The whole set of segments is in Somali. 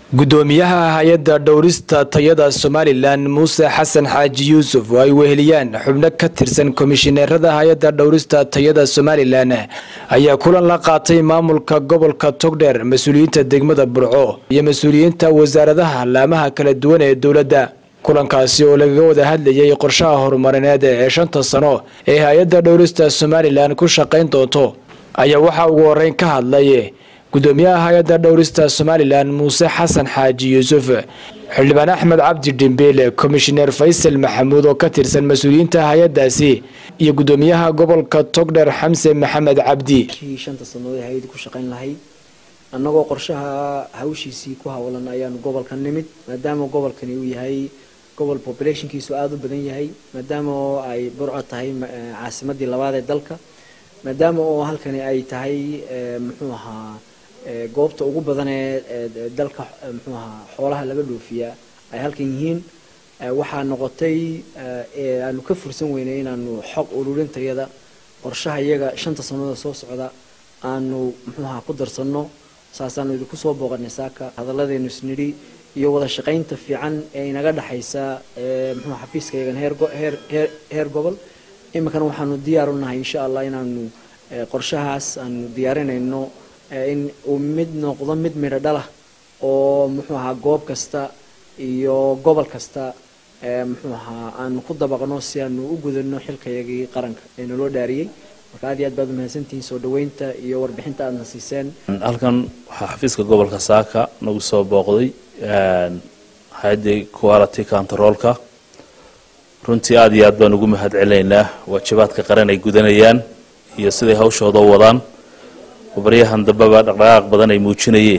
gudoomiyaha hay-adda dhowrista tayada somalilan muuse xasan xaaji yuusuf oo ay weheliyaan xubno ka tirsan komishineerada hay-adda dhowrista tayada somalilan ayaa kulan la qaatay maamulka gobolka togdheer mas-uuliyiinta degmada burco iyo mas-uuliyiinta wasaaradaha laamaha kala duwan ee dowladda kulankaasi oo lagaga wada hadlayay qorshaha horumarineed ee shanta sano ee hay-adda dhowrista somalilan ku shaqayn doonto ayaa waxaa ugu horeyn ka hadlay gudoomiyaha hay-adda dhowrista somalilan muuse xasan xaaji yuusuf xildhibaan axmed cabdi dhimbiile komishineer faysal maxamuud oo ka tirsan mas-uuliyiinta hay-adaasi iyo gudoomiyaha gobolka togdheer xamse maxamed cabdi shanta sanadood hay-ad ku shaqayn lahayd annagoo qorshaha hawshiisii ku hawlan ayaanu gobolka nimid maadaama gobolkani uu yahay gobol populationkiisu aada u badan yahay maadaama oo ay burco tahay caasimadii labaad ee dalka maadaama oo halkani ay tahay muxuu ahaa goobta ugu badan ee dalka muxuu ahaa xoolaha laga dhoofiyaa ay halkan yihiin waxaa noqotay aanu ka fursan weynay inaanu xog ururin tayada qorshaha iyaga shanta sannadood soo socda aanu muxuu ahaa ku darsanno saasaanu idinku soo booqanay saaka hadalladeenu isnidhi iyo wada shaqaynta fiican ee inaga dhexaysa muxuu xafiiska iyagan heer heer heer heer gobol iminkana waxaanu diyaar u nahay insha allah inaanu qorshahaas aanu diyaarinayno in uu mid noqdo mid midho dhalah oo muxuu ahaa goob kasta iyo gobol kasta muxuu ahaa aanu ku dabaqno si aanu u gudano xilkayagii qaranka ee naloo dhaariyey marka aad iyo aad baad umahadsantihiin soo dhaweynta iyo warbixinta aadna siiseen halkan waxaa xafiiska gobolka saaka nagu soo booqday hay-addii quality controlka runtii aada iyo aad baan ugu mahad celinaynaa waajibaadka qaran ay gudanayaan iyo siday hawshooda u wadaan baryahan dambeba dhaqdhaqaaq badan ay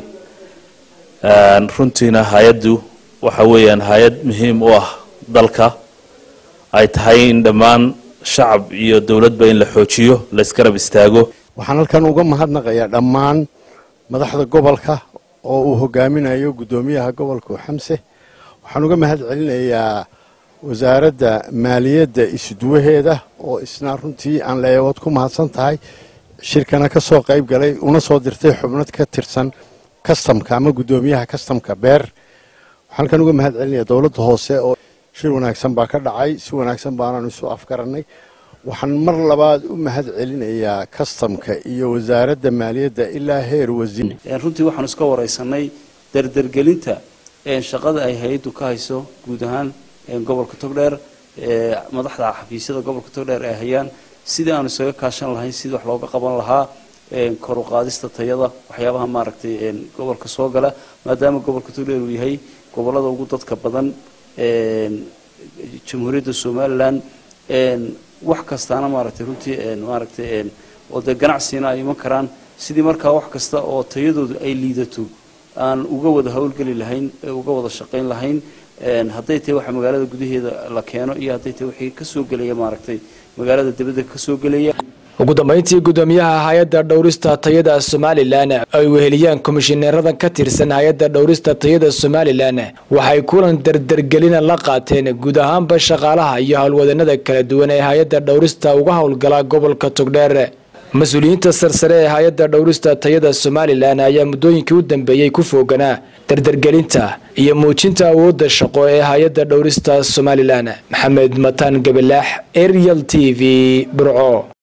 muujinayeen runtiina hay-addu waxa weeyaan hay-ad muhiim u ah dalka ay tahay in dhammaan shacab iyo dowladba in la xoojiyo la isgarab istaago waxaan halkan uga mahadnaqayaa dhammaan madaxda gobolka oo uu hogaaminayo guddoomiyaha gobolka xamse waxaan uga mahad celinayaa wasaaradda maaliyadda isduwaheeda oo isna runtii aan leeyawood ku mahadsan tahay shirkana ka soo qayb galay una soo dirtay xubnad ka tirsan kastamka ama guddoomiyaha kastamka beer waxaan halkan uga mahad celinaya dowladda hoose oo shir wanaagsan baa ka dhacay si wanaagsan baanaanu isu afgarannay waxaan mar labaad u mahad celinayaa kastamka iyo wasaaradda maaliyadda ilaa heer wasiir runtii waxaanu iska wareysanay dardergelinta shaqada ay hay-addu ka hayso guud ahaan gobolka togdheer madaxda xafiisyada gobolka togdheer ay hayaan sidii aanu isaga kaashan lahayn sidii wax looga qaban lahaa kor u qaadista tayada waxyaabaha maaragtay gobolka soo gala maadaama gobolka togdheer uu yahay gobolada ugu dadka badan jamhuuriyadda somalilan wax kastaana maaragtay runtii maaragtay oo dee ganacsiina ay iman karaan sidii markaa wax kasta oo tayadoodu ay liidato aan uga wada howlgeli lahayn uga wada shaqayn lahayn hadday tahay waxa magaalada gudaheeda la keeno iyo hadday tahay wixii kasoo gelaya maaragtay magaalada dibadda kasoo gelaya ugu dambeyntii gudoomiyaha hay-adda dhowrista tayada somalilan ay weheliyaan komishineeradan ka tirsan hay-adda dhowrista tayada somalilan waxay kulan dardergelina la qaateen guud ahaanba shaqaalaha iyo howlwadanada kala duwan ee hay-adda dhowrista uga howlgala gobolka togdheer mas-uuliyiinta sarsare ee hay-adda dhowrista tayada somalilan ayaa muddooyinkii u dambeeyey ku fooganaa dardergelinta iyo muujinta awoodda shaqo ee hay-adda dhowrista somalilan maxamed mataan gabalaax arial t v burco